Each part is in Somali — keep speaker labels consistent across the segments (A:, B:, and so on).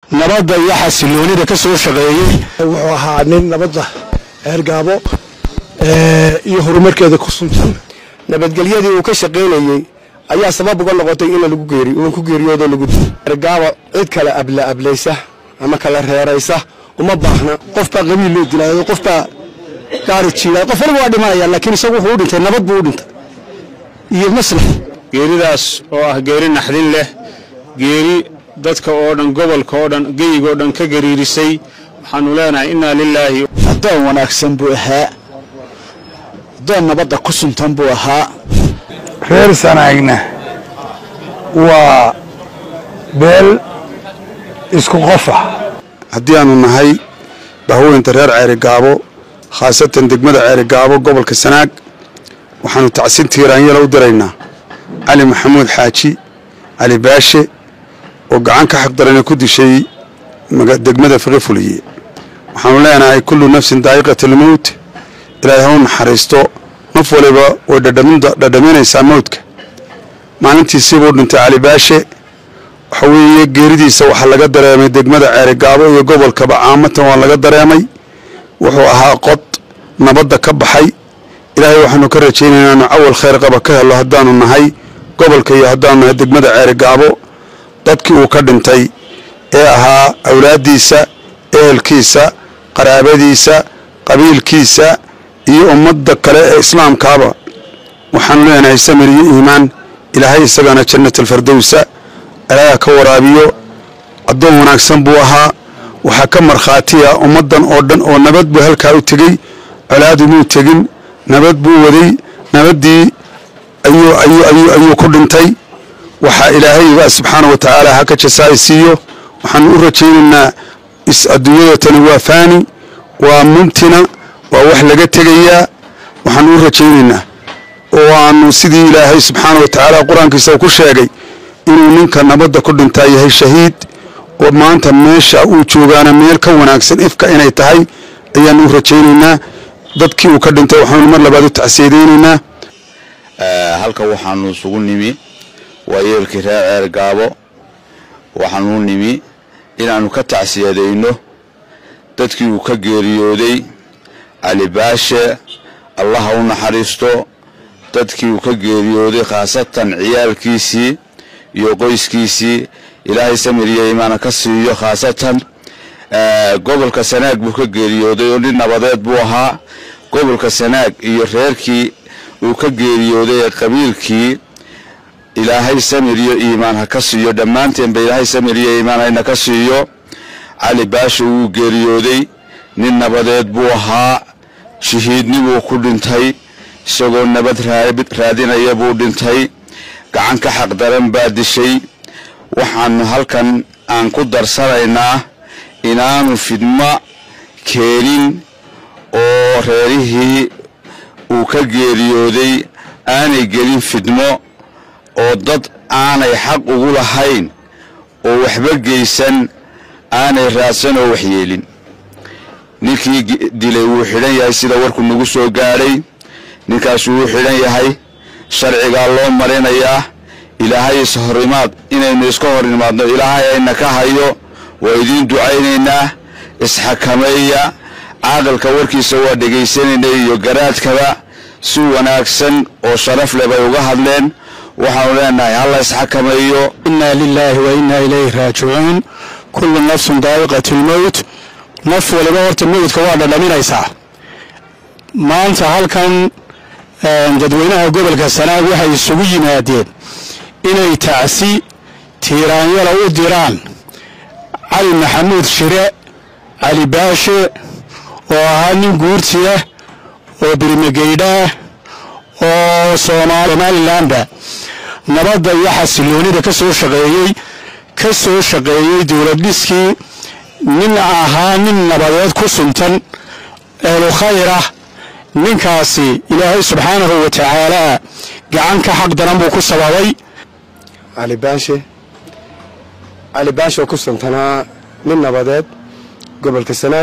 A: nabadda iyo xasiloonida ka soo shaqeeyey
B: wuxuu ahaa nin nabadda eergaabo iyo horumarkeeda ku suntan
C: nabadgelyadii uu ka shaqaynayey ayaa sabab uga noqotay in lagu geeri uu ku geeriyoodo lagu dilo ergaabo cid kale abla ablaysa ama kala reeraysa uma baahna
B: qof baa qabiil loo dilaayo qof baa gaari jiilay qof waliba waa dhimanaya laakiin isagu wuxuu u dhintay nabad buu u dhintay iyo maslax
D: geeridaas oo ah geeri naxdin leh geeri dadka oo dhan gobolka oo dhan geyiga oo dhan ka gariirisay waxaanu leenahay innaa lilaahi
A: addoon wanaagsan buu ahaa addoon nabadda ku suntan buu ahaa
E: reer sanaagna waa beel isku qofa
F: haddii aanu nahay bahweynta reer ceerigaabo khaasatan degmada ceerigaabo gobolka sanaag waxaanu tacsin tiiraanyala u diraynaa cali maxamuud xaaji cali baashe oo gacan ka xaqdarana ku dishay degmada fiqi fuliye waxaanu leenahay kullu nafsin daa'iqat almowt ilaahay ha u naxariisto naf waliba way dhadhaminaysaa mawdka maalintiisiibuu dhintay cali baashe waxa weeye geeridiisa waxaa laga dareemay degmada ceerigaabo iyo gobolkaba caamatan waa laga dareemay wuxuu ahaa qod nabadda ka baxay ilaahay waxaanu ka rajaynaynaa inu cawal khayr qaba ka helo haddaanu nahay gobolka iyo haddaanu nahay degmada ceerigaabo dadkii uu ka dhintay ee ahaa awlaaddiisa ehelkiisa qaraabadiisa qabiilkiisa iyo ummadda kale ee islaamkaaba waxaanu leenahay samir iyo iimaan ilaahay isagana jannat alfardowsa ilaaha ka waraabiyo addoon wanaagsan buu ahaa waxaa ka markhaatiya ummaddan oo dhan oo nabad buu halkaa u tegey colaadu muu tegin nabad buu waday nabaddii ayuu ku dhintay waxaa ilaahayba subxaana wa tacaala ha ka jasaai siiyo waxaanu u rajaynaynaa adduunyada tani waa faani waa mumtina waa wax laga tegayaa waxaanu u rajaynaynaa oo aanu sidii ilaahay subxaana wa tacaala qur-aankiisa ku sheegay inuu ninka nabadda ku dhintaa yahay shahiid oo maanta meesha uu joogaana meel ka wanaagsan ifka inay tahay ayaanu u rajaynaynaa dadkii uu ka dhintay waxaanu mar labaad u tacsiyadaynaynaa
G: halka waxaanu isugu nimi waa yeelkii reer ceer gaabo waxaanu nimi inaannu ka tacsiyadayno dadkii uu ka geeriyooday cali baashe allaha u naxariisto dadkii uu ka geeriyooday khaasatan ciyaalkiisii iyo qoyskiisii ilaahay samiriyo imaana ka siiyo khaasatan gobolka sanaag buu ka geeriyooday oo nin nabadeed buu ahaa gobolka sanaag iyo reerkii uu ka geeriyooday ee qabiilkii ilaahay samiriyo iimaan ha ka siiyo dhammaanteenba ilaahay samiriyo iimaan hayna ka siiyo cali baashe wuu geeriyooday nin nabadeed buu ahaa shahiidnibuu ku dhintay isagoo nabad raadinaya buu dhintay gacan ka xaqdaran baa dishay waxaanu halkan aan ku darsanaynaa inaanu fidmo keenin oo reerihii uu ka geeriyooday aanay gelin fidmo oo dad aanay xaq ugu lahayn oo waxba geysan aanay raadsan oo waxyeelin ninkii dilay wuu xidhan yahay sida warku nagu soo gaadhay ninkaasuu wuu xidhan yahay sharcigaa loo marinayaa ilaahay ishorimaad inaynu iska hor imaadno ilaahay ayna ka hayo waa idiin ducaynaynaa isxakameeya caaqilka warkiisa waa dhegaysanaynay iyo garaadkaba si wanaagsan oo sharaf leh bay uga hadleen waxaanu leenahay halla isxakameeyo
A: innaa lilaahi wa innaa ilayhi raajicuun kullu nafsun daa'iqat lmowt naf waliba horta mowdka waa dhadhaminaysaa maanta halkan dadweynaha gobolka sanaag waxay isugu yimaadeen inay tacsi tiiraanyala u diraan cali maxamuud shire cali baashe oo ahaa nin guurtiah oo birimageydhaah oo somalilanba nabadda iyo xasiloonida ka soo shaqeeyey ka soo shaqeeyey dowlad dhiskii nin ahaa nin nabadeed ku suntan eelu khayr ah ninkaasi ilaahay subxaanahu wa tacaalaa gacan ka xaq daran buu ku sababay
C: cali baashe cali baashe oo ku suntanaa nin nabadeed gobolka sanaag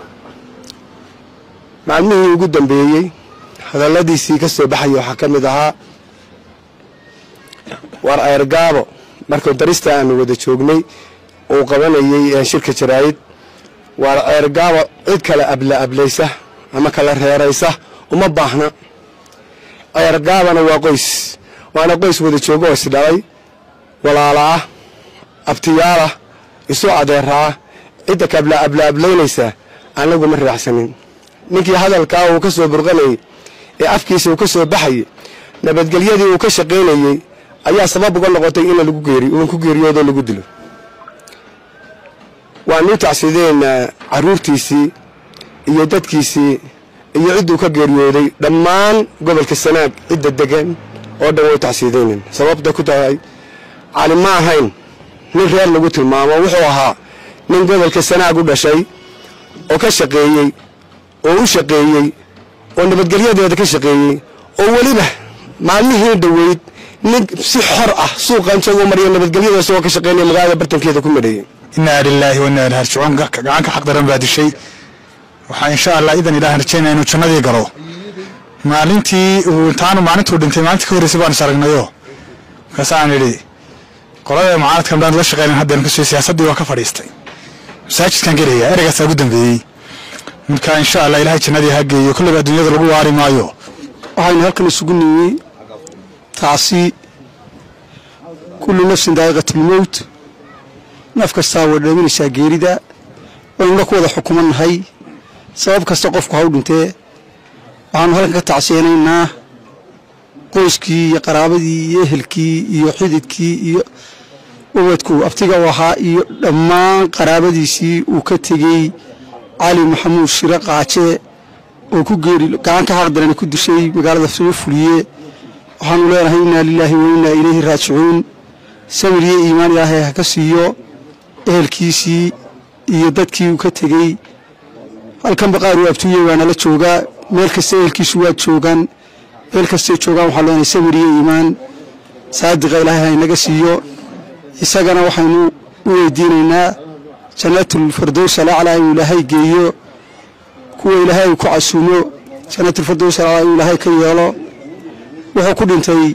C: maalmihii ugu dambeeyey hadalladiisii ka soo baxaya waxaa ka mid ahaa war ceergaabo markuu darista aanu wada joognay uu qabanayey shirka jaraa'id waa ceergaaba cid kale abla ablaysa ama kala reeraysa uma baahna ceergaabana waa qoys waana qoys wada joogo oo isdhalay walaalaah abtiyaalah isu adeeraa cidda ka abla abla ablaynaysa anagu ma raacsanin ninkii hadalkaa uu ka soo burqanayey ee afkiisa uu ka soo baxayey nabadgelyadii uu ka shaqaynayey ayaa sabab uga noqotay in lagu geeri uun ku geeriyoodoo lagu dilo waanu tacsideynaa carruurtiisii iyo dadkiisii iyo cidduu ka geeriyooday dhammaan gobolka sanaag cidda degan oo dhan way tacsiideynen sababta ku tahay cali ma ahayn nin reer lagu tilmaamo wuxuu ahaa nin gobolka sanaag u dhashay oo ka shaqeeyey oo u shaqeeyey oo nabadgelyadeeda ka shaqeeyey oo weliba maalmihii dhoweyd nin si xor ah suuqan isagoo mariya nabadgelyada isagoo ka shaqeynaya magaalada bartankeeda ku madheeyey
E: inaa lilaahi wa inaa ilahi rajicuun gacanka xaq daran baa dishay waxaa insha allah idan ilahan rajaynaya inuu jannadii galo maalintii uu intaanu maalintuu dhintay maalintii ka horreysay baan is aragnayo markaasaan idhi qolada mucaaradkan baan la shaqeynan haddeen kasoo siyaasaddii waa ka fadhiistay masaajidkan gelaya ereygaasaa ugu dambeeyey marka insha allah ilahay jannadii ha geeyo kolleyba adduunyada lagu waari maayo
B: waxaynu halkan isugu nimi tacsi kullu nafsin daa'iqatilmowt naf kastaa way dhaminaysaa geerida waynuna ku wada xukumannahay sabab kasta qofku ha u dhintee waxaanu halkan ka tacsiyeynaynaa qoyskii iyo qaraabadii iyo ehelkii iyo xididkii iyo ubadku abtiga u ahaa iyo dhammaan qaraabadiisii uu ka tegey cali maxamuud shire qaaje oo ku geeri gacan ka xaqdarani ku dishay magaalada soo fuliye waxaanu leenahay innaa lilaahi wa innaa ilayhi raajicuun samir iyo iimaan ilaahay ha ka siiyo ehelkiisii iyo dadkii uu ka tegey halkan baqaar uu abtuuye waana la joogaa meel kasta ehelkiisu waa joogaan meel kastay joogaan waxaan leenahay samir iyo iimaan saadiqa ilaahay ha inaga siiyo isagana waxaynu u weydiinaynaa jannatul firdows alaclaa inuu ilaahay geeyo kuwa ilaahay uu ku casuumo jannatul firdows alaclaa inuu ilaahay ka yeelo wuxuu ku dhintay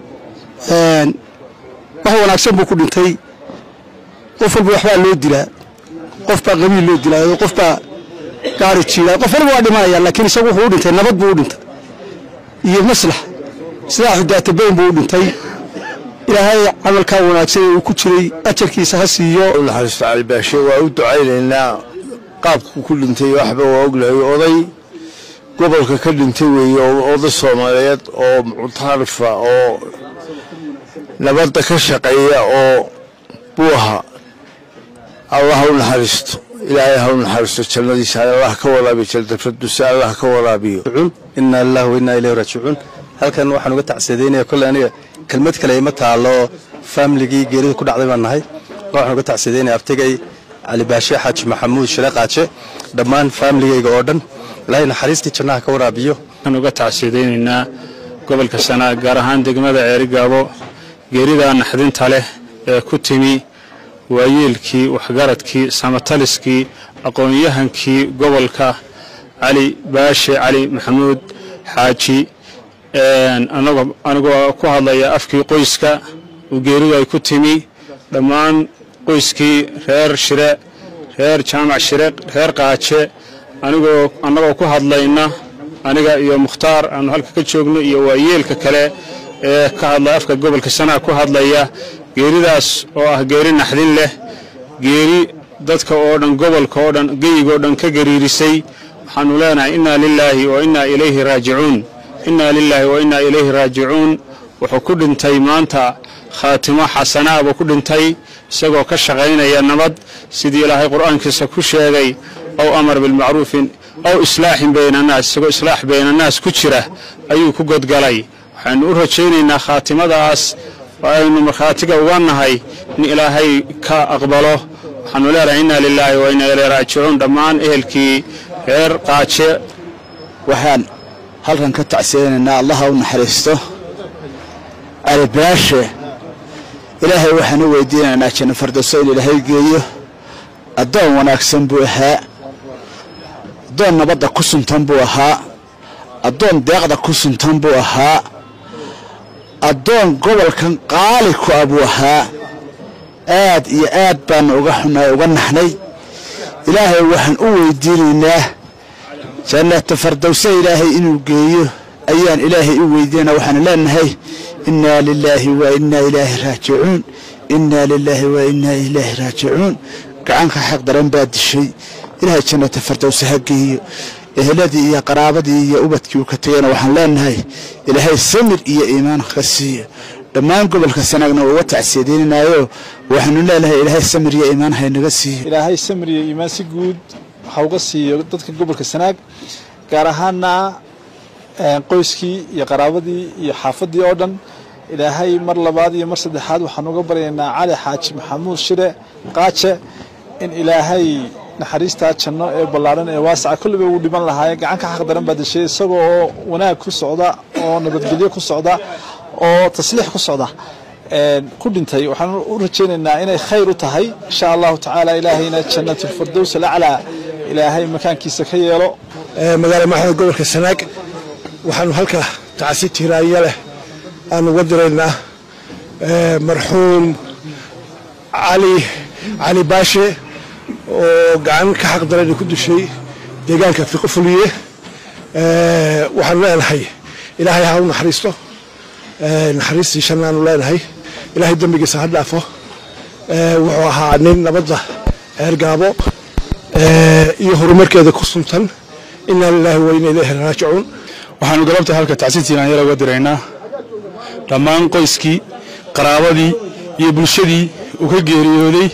B: wax wanaagsan buu ku dhintay qof walba waxbaa loo dilaa qof baa qabiil loo dilaayo qof baa gaari jiidaa qof walba waa dhimanaya laakiin isagu wuxuu u dhintay nabad buu u dhintay iyo maslax silaaxu daatabayn buu u dhintay ilaahay camalkaa wanaagsan ee uu ku jiray ajarkiisa ha siiyo
H: naxariisto calibaashe waa u ducaynaynaa qaabku ku dhintay waxba waa ognahay oday gobolka ka dhintay weeye oo oday soomaaliyeed oo muctaarifa oo nabadda ka shaqeeya oo buu ahaa allah ha u naxariisto ilaahay ha u naxariisto jannadiisa allah ka waraabiyo jaldafradusa allah ka waraabiyo
I: inaa lillahi wa innaa ilayhi raajicuun halkan waxaan uga tacsiyadeynaya kolley aniga kelmad kale ima taalo faamiligii geerida ku dhacday baan nahay waxaan uga tacsiyadeynaya abtigay cali baashe xaaji maxamuud shire qaaje dhammaan faamiligayga oo dhan ilaahay naxariistii jannaha ka waraabiyo
D: waxaan uga tacsiyadaynaynaa gobolka sanaag gaar ahaan degmada ceerigaabo geeridaa naxdinta leh ee ku timi waayeelkii waxgaradkii samataliskii aqoon-yahankii gobolka cali baashe cali maxamuud xaaji anigoo ku hadlaya afkii qoyska uu geeridu ay ku timi dhammaan qoyskii reer shire reer jaamac shire reer qaaje anigoo annagoo ku hadlayna aniga iyo mukhtaar aanu halka ka joogno iyo waayeelka kale ee ka hadlaya afka gobolka sanaag ku hadlaya geeridaas oo ah geeri naxdin leh geeri dadka oo dhan gobolka oo dhan geyigoo dhan ka gariirisay waxaanu leenahay innaa lilaahi wa innaa ilayhi raajicuun innaa lilaahi wa innaa ilayhi raajicuun wuxuu ku dhintay maanta khaatimo xasanaa buu ku dhintay isagoo ka shaqaynaya nabad sidii ilaahay qur'aankiisa ku sheegay ow amar bilmacruufin ow islaaxin baynannaas isagoo islaax baynannaas ku jira ayuu ku godgalay waxaanu u rajaynaynaa khaatimadaas aynu markhaatiga uga nahay in ilaahay ka aqbalo waxaanu leenahay innaa lilaahi wa innaa ilayhi raajicuun dhammaan ehelkii reer qaaje
J: waxaan halkan ka tacsiyaynaynaa allaha u naxariisto cali baashe ilaahay waxaan u weydiinaynaa janno fardowso in ilaahay geeyo addoon wanaagsan buu ahaa addoon nabadda ku suntan buu ahaa addoon deeqda ku suntan buu ahaa addoon gobolkan qaali ku ah buu ahaa aad iyo aad baanu uga xunay uga naxnay ilaahay waxaan u weydiinaynaa jannata fardowse ilaahay inuu geeyo ayaan ilaahay u weydiinaa waxaan leenahay innaa lilaahi wa innaa ilaahi raajicuun innaa lilaahi wa innaa ilaahi raajicuun gacanka xaq daran baa dishay ilaahay jannata fardowse ha geeyo eheladii iyo qaraabadii iyo ubadkii uu ka tegayna waxaan leenahay ilaahay samir iyo iimaan ka siiyo dhammaan gobolka sanaagna waa uga tacsiyadeynanayo waxaanu leenahay ilaahay samir iyo iimaan haynaga siiyo
K: ilaahay samir iyo iimaan si guud waxa uga siiyo dadka gobolka sanaag gaar ahaana qoyskii iyo qaraabadii iyo xaafadii oo dhan ilaahay mar labaad iyo mar saddexaad waxaan uga baryaynaa cali xaaji maxamuud shire qaaje in ilaahay naxariistaa janno ee ballaaran ee waasaca kolliba uu dhiman lahaaye gacan ka xaq daran baa deshay isagoo oo wanaag ku socda oo nabadgelyo ku socda oo tasliix ku socda ku dhintay waxaan u rajaynaynaa inay khayr u tahay insha allahu tacaala ilaahayna jannatulfardows alaclaa ilaahay makaankiisa ka yeelo
L: magaala maxamed gobolka sanaag waxaanu halka tacsi tiiraanya leh aanu uga diraynaa marxuum cali cali baashe oo gacan ka xaq daran ku dishay deegaanka fiqo fuliye waxaanu leenahay ilaahay ha u naxariisto naxariistii shannaanu leenahay ilaahay dembigiisa ha dhaafo wuxuu ahaa nin nabadda ceergaabo iyo horumarkeeda ku suntan inaa lilaahi wa inaa ilayhi raajicuun
D: waxaanu galabta halka tacsi tiiraanyala uga diraynaa dhammaan qoyskii qaraabadii iyo bulshadii uu ka geeriyooday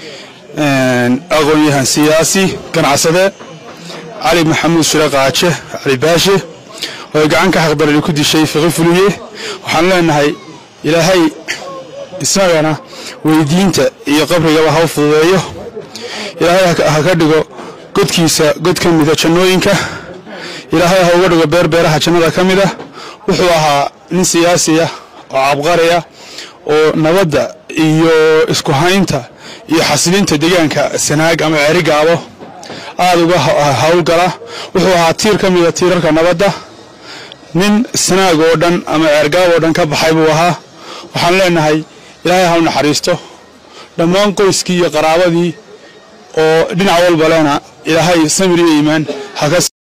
D: aqoon-yahan siyaasi ganacsade cali maxamuud shire qaaje cali baashe oo ay gacan ka xaqdarani ku dishay fiqi fuliye waxaan leenahay ilaahay isagana weydiinta iyo qabrigaba ha u fududeeyo ilaahay ha ka dhigo godkiisa god ka mida jannooyinka ilaahay ha uga dhigo beer beeraha jannada ka mid ah wuxuu ahaa nin siyaasiya oo cabqariya oo nabadda iyo isku haynta iyo xasilinta deegaanka sanaag ama ceerigaabo aada uga howlgala wuxuu ahaa tiir ka mida tiirarka nabadda nin sanaag oo dhan ama ceergaab oo dhan ka baxay buu ahaa waxaan leenahay ilaahay ha u naxariisto dhammaan qoyskii iyo qaraabadii oo dhinac walba lena ilaahay samir iyo iimaan haka